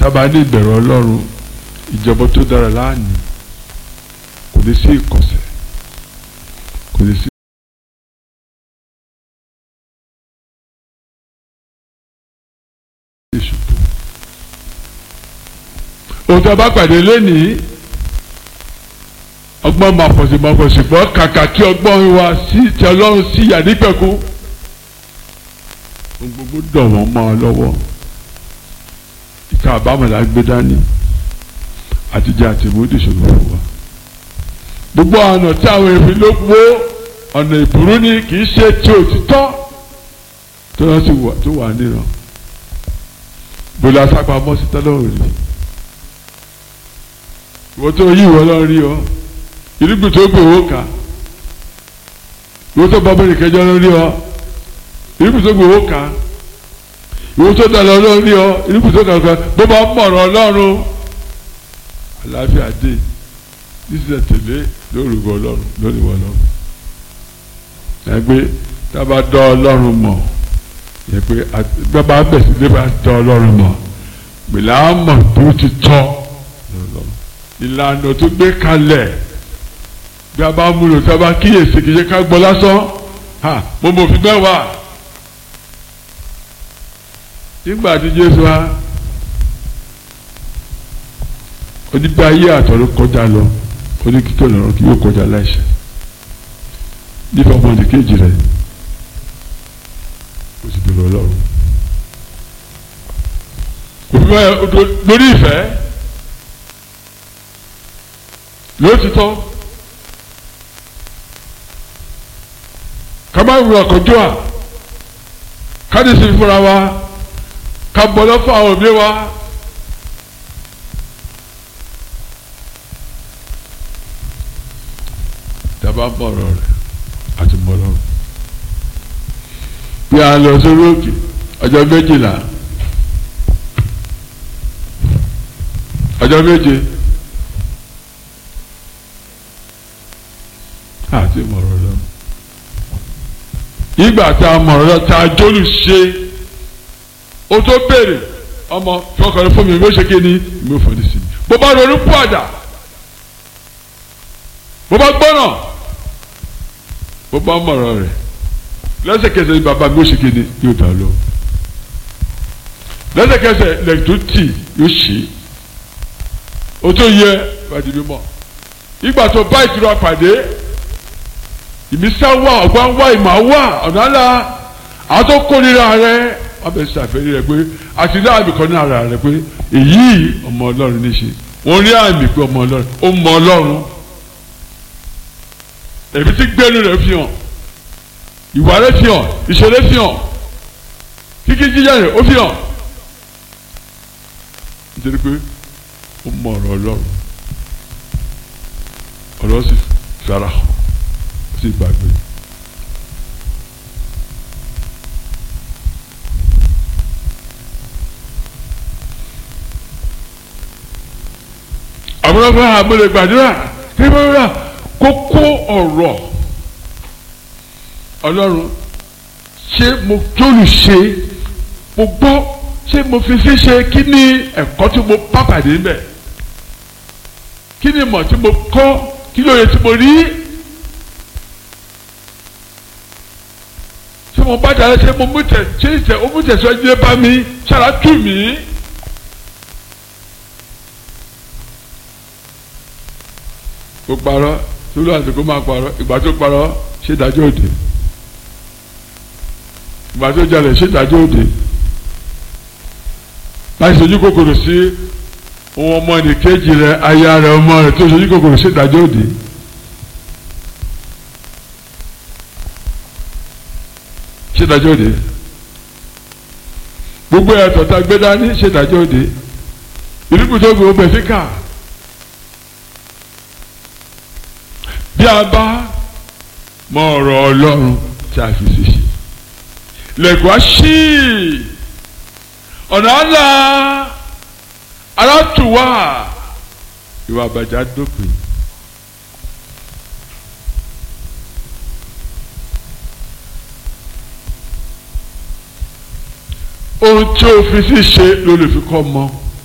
tábà ní ìbẹ̀rù ọlọ́run ìjọba tó dára láàánú kò ní sí ìkọ̀sẹ̀ kò ní sí. ìṣubú. ohun tó bá pàdé lónìí ọgbọ́n máa pọ̀ sí máa pọ̀ sí pọ̀ kàkà kí ọgbọ́n wa sí ti ọlọ́run sí ìyá nípẹ̀kú ohun gbogbo dọ̀ wọ́n mọ́ ọ lọ́wọ́ ìka àbámọ̀lá gbé dání àtijọ́ àti ìmúdì ṣòro fún wa gbogbo ọ̀nà tí àwọn èmi ló wó ọ̀nà ìbúrú ni kì í ṣe ti òtítọ́ tó wọ́n sì wà tó wà níran bóla sápamọ́ sí tọ́lọ́run rí ìwọ tó yí ìwọ lọ́ọ́ rí ọ irúgbìn tó gbé owó kà ìwọ tó bọ́ bẹ́ẹ̀ kẹjọ lọ́ọ́ rí ọ irúgbìn tó gbé owó kà ìwọ tó dà lọ́ọ́ rí ọ irúgbìn tó kà bó bá mọ̀rọ̀ ọlọ́run àlàáfíà dé nísìsiyẹ tẹ̀lé lórúkọ ọlọ́run lórí wọn lọ́run ẹgbẹ́ tá a bá dọ́ ọlọ́run mọ̀ yẹ pé bàbá bẹ̀ sí lè bá dọ́ ọlọ́run mọ̀ gbèlà mọ̀ tó ti tọ́ ìlànà tó gbé kalẹ̀ bí a bá múlò tí a bá kíyèsí kìí ṣe ká gbọ́ lásán mo mọ̀ fi mẹ́wàá nígbà tí Jésù wa onígbà ayé àtọ̀rọ̀ kọjá lọ oní kíkẹ́ lọ́rọ̀ kí yóò kọjá láìṣẹ̀ nípa ọmọdé kejì rẹ̀ o sì bẹ̀rù ọlọ́run òfin lórí ìfẹ́ lótìtọ́ ká má wúra kọjú à ká ní sinmi fúnra wa ká bọ́ lọ́fọ̀ àwọn òbí wa. dábàá mọ̀rọ̀ rẹ̀ àti mọ̀rọ̀ rẹ̀. bí a lọ sórí òkè ọjọ́ méjìlá ọjọ́ méje àti mọ̀rọ̀ lọ. ìgbà tá a mọ̀rọ̀ lọ tá a jólù ṣe o tó béèrè ọmọ fọkànlẹ́ fún mi mi ò ṣe kí ni mi ò fọdí sí mi. bó bá ronú pàdà bó bá gbọ́nà bó bá mọ̀rọ̀ rẹ̀ lẹ́sẹ̀kẹsẹ̀ ni bàbá mi ó ṣe kí ni yóò dá lọ. lẹ́sẹ̀kẹsẹ̀ lẹ́yìn tó tì yóò ṣe o tó yẹ wájú mímọ́ ìgbà tó bá ìtura pàdé ìmísà wà ọgbọ́n wà ìmọ̀ wà ọ̀nà àlà àwọn tó kórìíra rẹ wọ́n bẹ̀ ṣàfẹ́rí rẹ pé àti ní àmì kan ní ara rẹ pé èyí ọmọ ọlọ́run ní ṣe wọ́n rí àmì pé ọmọ ọlọ́run ó mọ ọlọ́run èmi ti gbẹ́nu rẹ̀ fi hàn ìwà rẹ̀ fi hàn ìṣẹ̀lẹ̀ fi hàn kíkí jíjà rẹ̀ ó fi hàn nítorí pé ó mọ ọ̀rọ̀ ọlọ́run ọ̀rọ̀ sì fara hàn ó sì gbàgbé. àwọn ọmọ àmúlẹ̀ gbàdúrà kí wọ́n rà kókó ọ̀rọ̀ ọlọ́run ṣé mo tóòlù ṣe mo gbọ́ ṣé mo fi fi ṣe kí ni ẹ̀kọ́ tí mo pàpàdé ń bẹ̀ kí ni ìmọ̀ tí mo kọ́ kí lóye tí mo rí ṣé mo bá dára ṣé mo mú tẹ̀ ṣé ìtẹ̀ ó mú tẹ̀síwájú dé bá mi ṣára tù mí. ó parọ́ sólù àsìkò máa parọ́ ìgbà tó parọ́ ṣé ìdájọ́ òde ìgbà tó jalè ṣé ìdájọ́ òde láti sojú kòkòrò sí ohun ọmọ ẹnìkejì rẹ aya rẹ ọmọ rẹ tó sojú kòkòrò ṣé ìdájọ́ òde. ṣé ìdájọ́ òde gbogbo ẹ̀tọ́ tá a gbé dání ṣé ìdájọ́ òde ìrúkú tó gbé ọbẹ̀ fi kà. bí a bá mọ ọ̀rọ̀ ọlọ́run tí a fi ṣiṣẹ́ lẹ́kọ̀ọ́ ṣí ọ̀nà àlà alátùwà ìwà àbàjá dópin. ohun tí o fi ṣiṣẹ́ ló lè fi kọ́ mọ́.